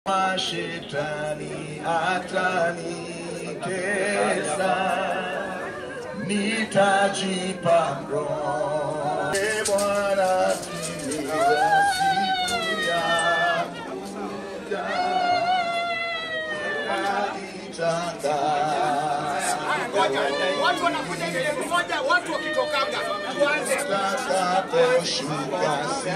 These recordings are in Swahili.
Mashetani atanitesa, nitajipa roho. Ee Bwana, timiza siku yangu ya naitangaza. Watu wanakuja ile mmoja, watu wakitokanga tuanze Nitakaposhuka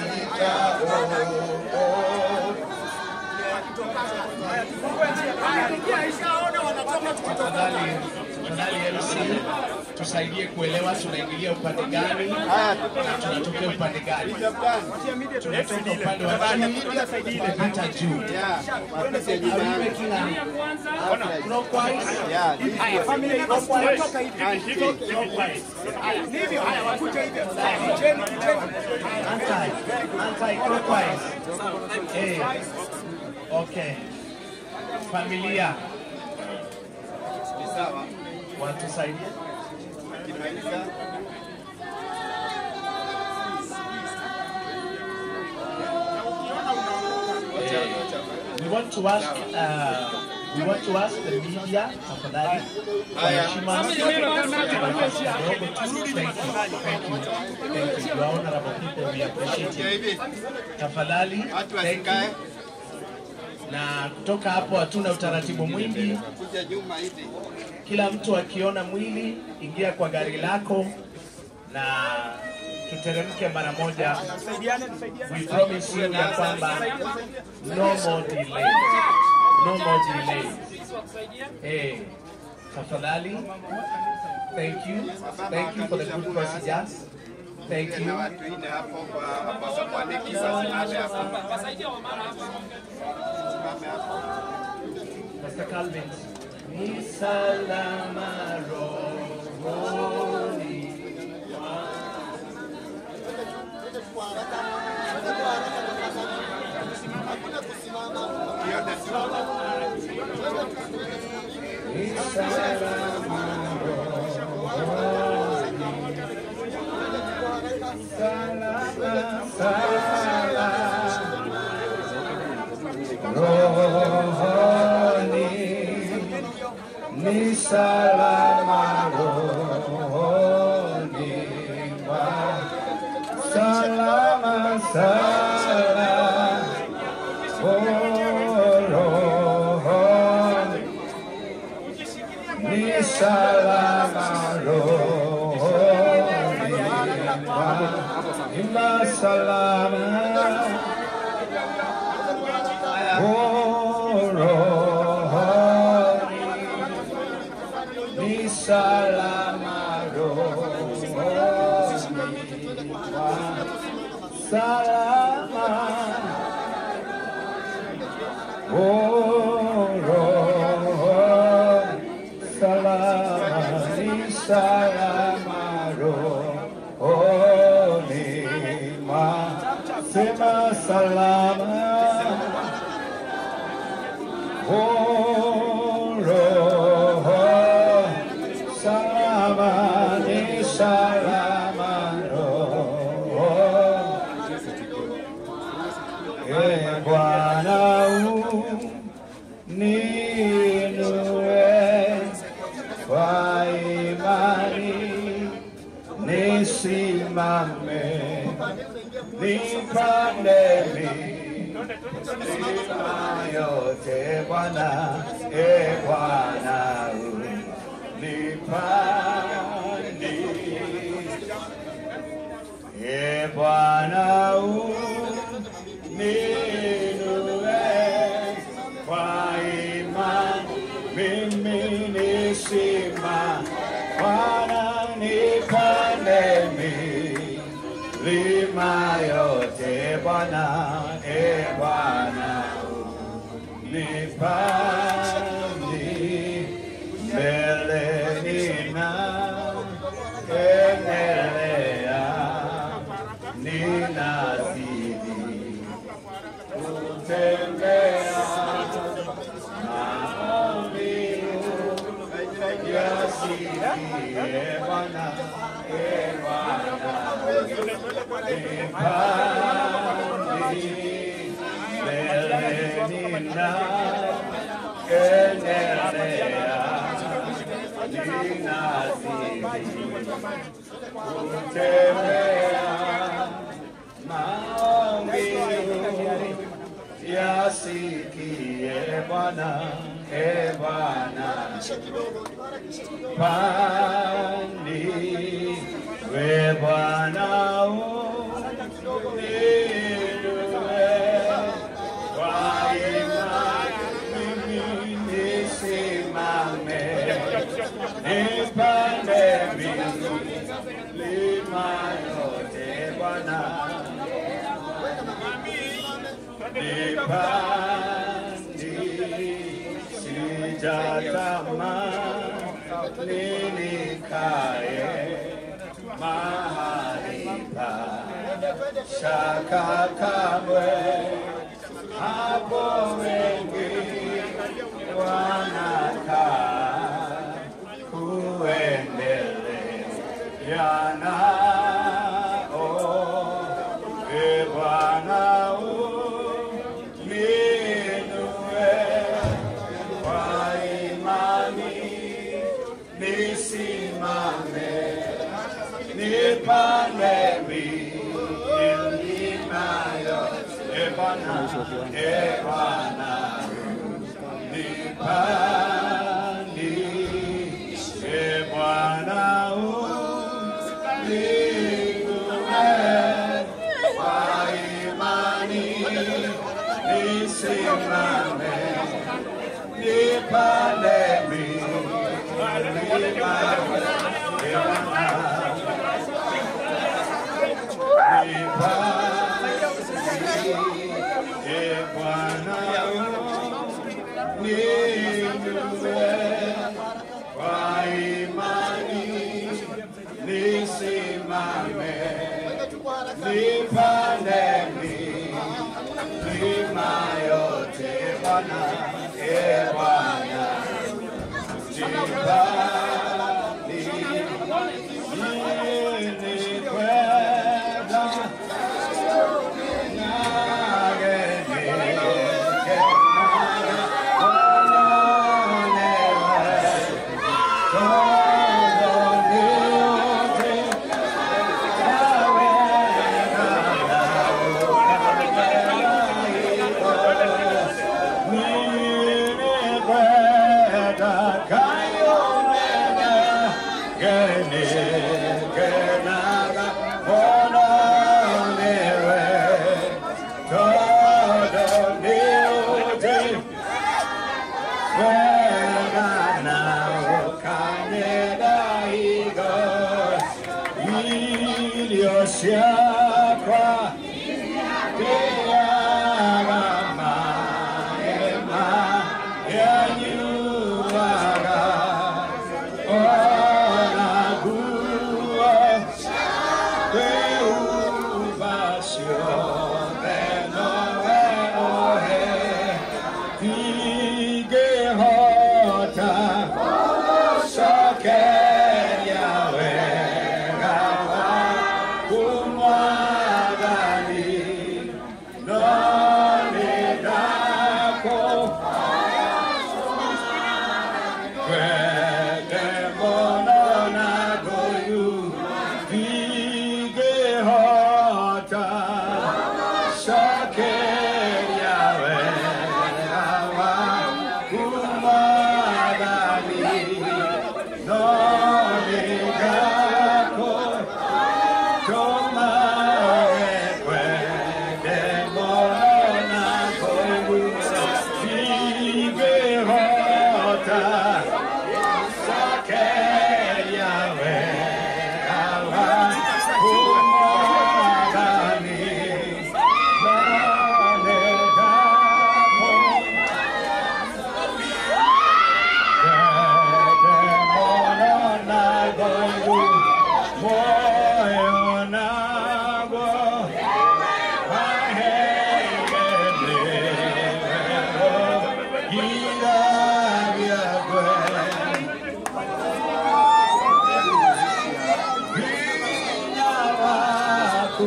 sitaogopa. Haya, ishaona wanatoka tukitoka. Tafadhali tafadhali MC tusaidie kuelewa tunaingilia upande gani na tunatokea upande gani. Tunatoka upande wa chini hata juu. Are we making a clockwise? Haya, familia basi tunatoka hivi. Hivyo haya wakuje hivyo. Kujeni, kujeni. Anti, anti-clockwise. Eh, okay. Familia watusaidie. We want to ask, uh, we want to ask the media tafadhali kwa heshima kidogo tu. Thank you, thank you, thank you. Your honorable people, we appreciate it. Tafadhali, thank you. Na kutoka hapo hatuna utaratibu mwingi. Kila mtu akiona mwili, ingia kwa gari lako na tuteremke mara moja. We promise you ya kwamba no more delay. No more delay. Hey, tafadhali. Thank you. Thank you for the good procedures. Thank you. Pastor Calvin. Ni salama rohoni Ni salama rohoni. Salama, salama rohoni. Ni salama rohoni mwangu. Salama, salama rohoni. Ni salama rohoni mwangu. Ima salama rohoni. Ni salama rohoni mwangu. Salama Oh, rohoni. Salama ni salama rohoni mwangu. Sema salama Oh, rohoni. Salama ni salama rohoni Ee Bwana uninue kwa imani, nisimame nipande milima yote Bwana, Ee Bwana unipandishe E Bwana uninue kwa imani, mimi nisima. Bwana nipande milima yote Bwana, e Bwana nipandi mbele nina endelea ninazidi kutembea maombi yasikie Bwana, e Bwana, nipandi mbele nina endelea ninazidi kutembea maombi yasikie Bwana, e Bwana, pani we Bwana uninue kwa imani mimi nisimame nipande milima yote Bwana nipandi sijatamani nikae mahali pa shaka kamwe hapo wengi wanakaa kuendeleana oh, e Bwana uninue kwa imani nisimame nipande milima yote e Bwana e Bwana nipandi e Bwana uninue kwa imani nisimame nipande milima e Bwana e Bwana ninue kwa imani nisimame nipande milima yote Bwana e Bwana nipandi ninikwenda Siakwa Tiagama Ema Yanyuaga Ona Gua Preocupación de Noé Ohe Figuejota Soque Yahweh Gawa Kumagani Noni Dako Kwede Monona Goyu Figuejota Soque Yahweh Gawa Kumagani Noni Dako Moyo nabo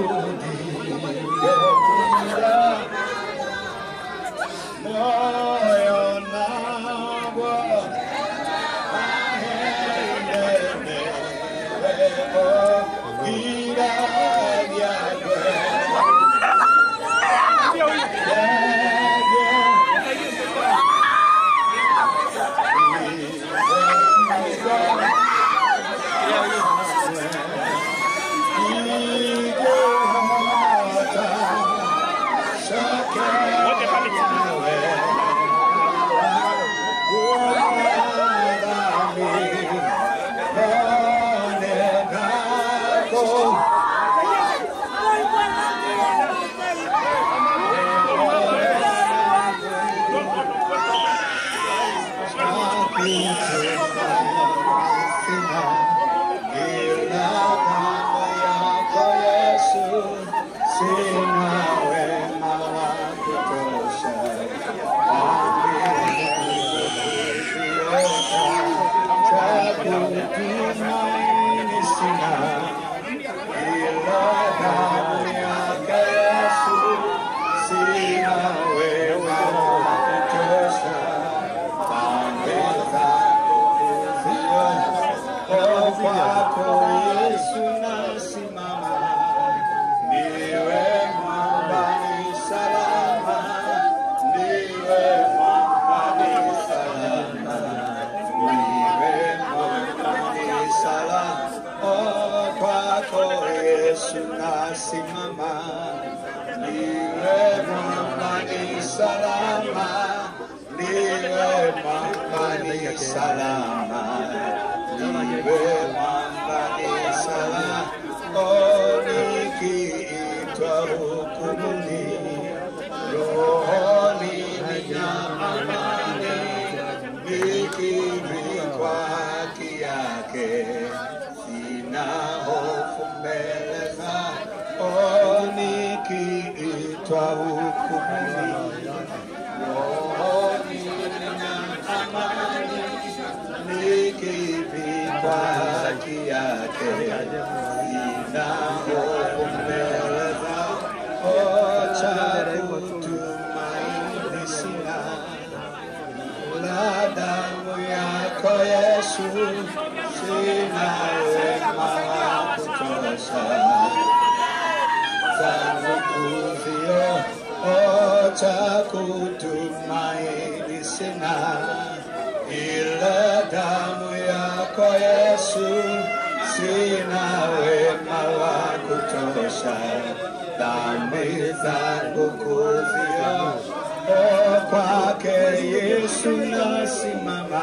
Moyo Kwako Yesu nasimama, ndiwe mwamba ni salama, ndiwe mwamba ni salama, ndiwe mwamba ni salama. Oh, kwako Yesu nasimama, ndiwe mwamba ni salama, ndiwe mwamba ni salama, ndiwe mwamba ni salama. Oh, nikiitwa hukumuni, rohoni nina amani, nikivikwa haki yake, sina hofu mbele za oh, nikiitwa hukumuni, rohoni nina amani, nikivikwa haki yake, sina hofu mbele za oh, cha kutumaini sina la damu yako Yesu, sina wema wa kutosha zangu kuzio oh, cha kutumaini sina ila damu yako Yesu, sina wema wa kutosha dhambi zangu kuzio oh, kwake Yesu nasimama,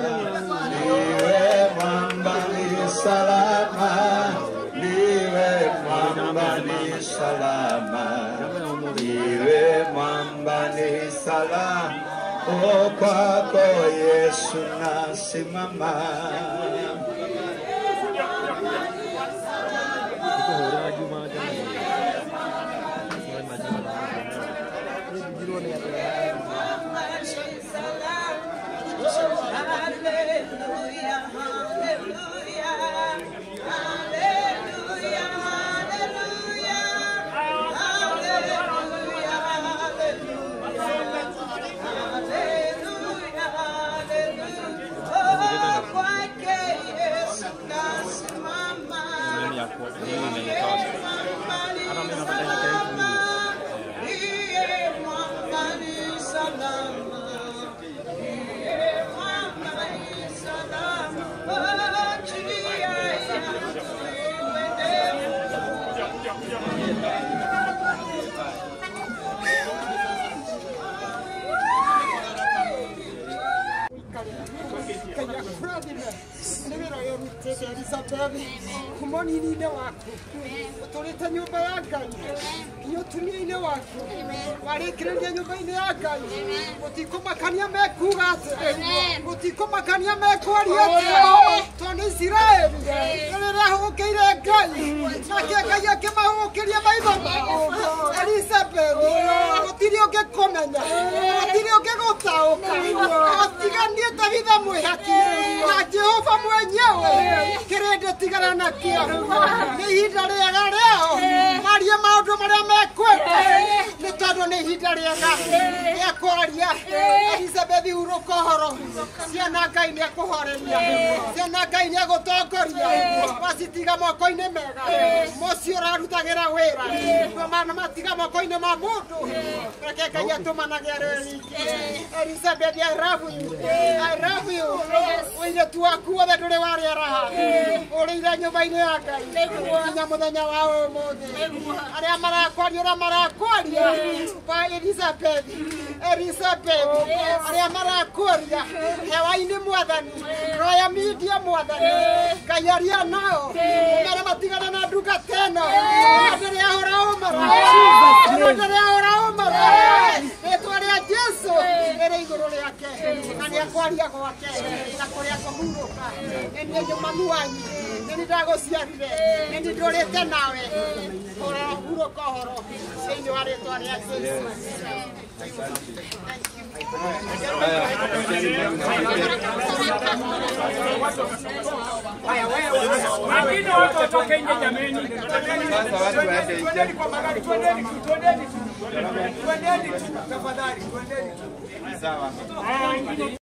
niwe mwamba ni salama, niwe mwamba ni salama, niwe mwamba ni salama, oh, kwako Yesu nasimama. Kenya kurathime nä wä ra å rutä te Elizabethi kuma nini-inä waku å tå rä te nyå mba ya ngai nginya å tumia-inä waku warä kä rä ria nyå mba-inä ya ngai gå tikå makania mekuga atä gå tikå makania mekwaria atä tondå nä isiraeli nä rä rä ahå kä ire ngai nake ngai akä mahå kä ria maitho mao Elizabethi gå tirä å ngä kå menya gå tirä å ngä gå taå ka atiganie tabitha mwä haki na jehova mwenyewe kä rä ndä tigana nakio nä ihinda rä ega rä ao marie maå ndå marä a mekwenda nä tondå nä ihinda rä ega rä a kwaria elizabethi hurå kohoro ciana ngai nä ekå horeria ciana ngai nä egå tongoria wacitiga moko-inä mega mocio å rarutagä ra wä ra mana matiga moko-inä ma må ndå reke ngai atå manage arä riki Elizabeth, I love you. I love you. Wĩire tu waku wothe ndũrĩ warĩara haha. Ũrĩire nyũmba-inĩ ya Ngai. Nginya mũthenya wa ũmũthĩ. Arĩa marakwaria ũrĩa marakwaria. Ba Elizabeth. Elizabeth. Arĩa marakwaria. Hewa-inĩ mwathani. Roya media mwathani. Ngai aria nao. Ũmere matigane na ndungata ĩno. Ona ndĩrĩ ahũra ũmara. Ona ndĩrĩ ahũra ũmara. Rĩtwa rĩa Jesũ. itũ ĩrĩ igũrũ rĩake na nĩ ekwaria gwake na kũrĩa kũhurũka nĩ niĩ nyũmanu wanyu nĩ nĩ ndagũciarire nĩ nĩ ndũrĩte nawe ũrohurũka ũhoro thĩinĩ wa rĩtwa rĩa Jesũ Wengine watu watoke nje jameni. Sasa watu waende nje. Twendeni kwa magari, twendeni tu, twendeni tu. Twendeni tu, tafadhali, twendeni tu. Sawa. Haya, wengine